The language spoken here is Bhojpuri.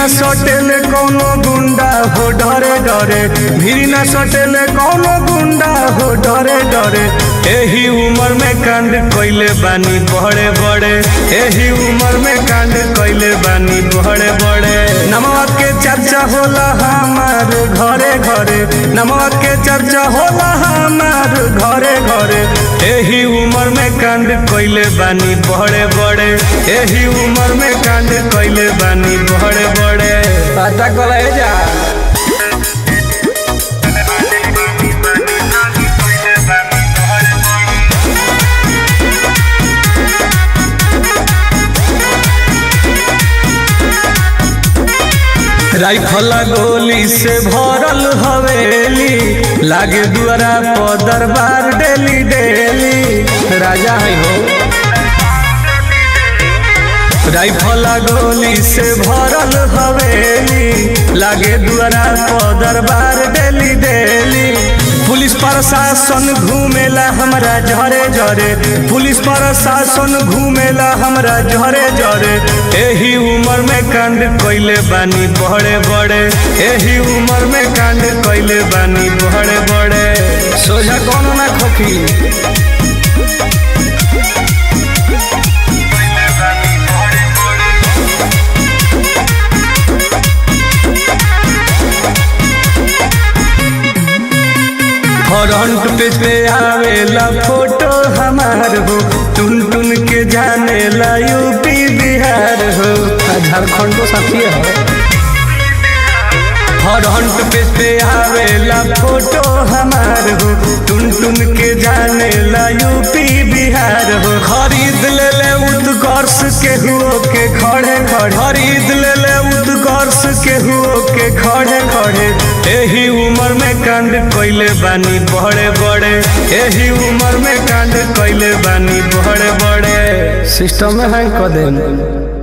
न सटेले कौनो गुंडा हो डरे डरे भीरी न सटेले कौनो गुंडा हो डरे डरे एही उम्र में कांड कइले बानी बड़े बड़े एही उम्र में कांड कइले बानी बड़े बड़े नमवा के चर्चा होला हमार घरे घरे नमवा के चर्चा होला हमार घरे घरे एही उम्र में कांड कइले बानी बड़े बड़े एही उम्र में कांड कइले बानी बड़े बड़े पता कला जा राइफला गोली से भरल हवेली लागे दुआरा पर दरबार डेली डेली राजा है हो राइफला गोली से भरल हवेली लागे दुआरा पर दरबार डेली डेली पुलिस प्रशासन घूमेला हमरा झरे झरे पुलिस प्रशासन घूमेला हमरा झरे झरे एही उम्र में कांड कइले बानी बड़े बड़े एही उम्र में कांड कइले बानी बड़े बड़े सोझा कौन ना खोखी फ्रंट पेज पे आवेला फोटो हमार हो टुन टुन के जाने ला यूपी बिहार हो झारखंड को साथी है फ्रंट पेज पे आवेला फोटो हमार हो टुन टुन के जाने ला यूपी बिहार हो खरीद ले ले उत्कर्ष के हुओ के खड़े खड़े खरीद ले ले उत्कर्ष के हुओ के खड़े खड़े एही उम्र में कांड कइले बानी बड़े बड़े एही उम्र में कांड कइले बानी बड़े बड़े सिस्टम में हैंग कर देंगे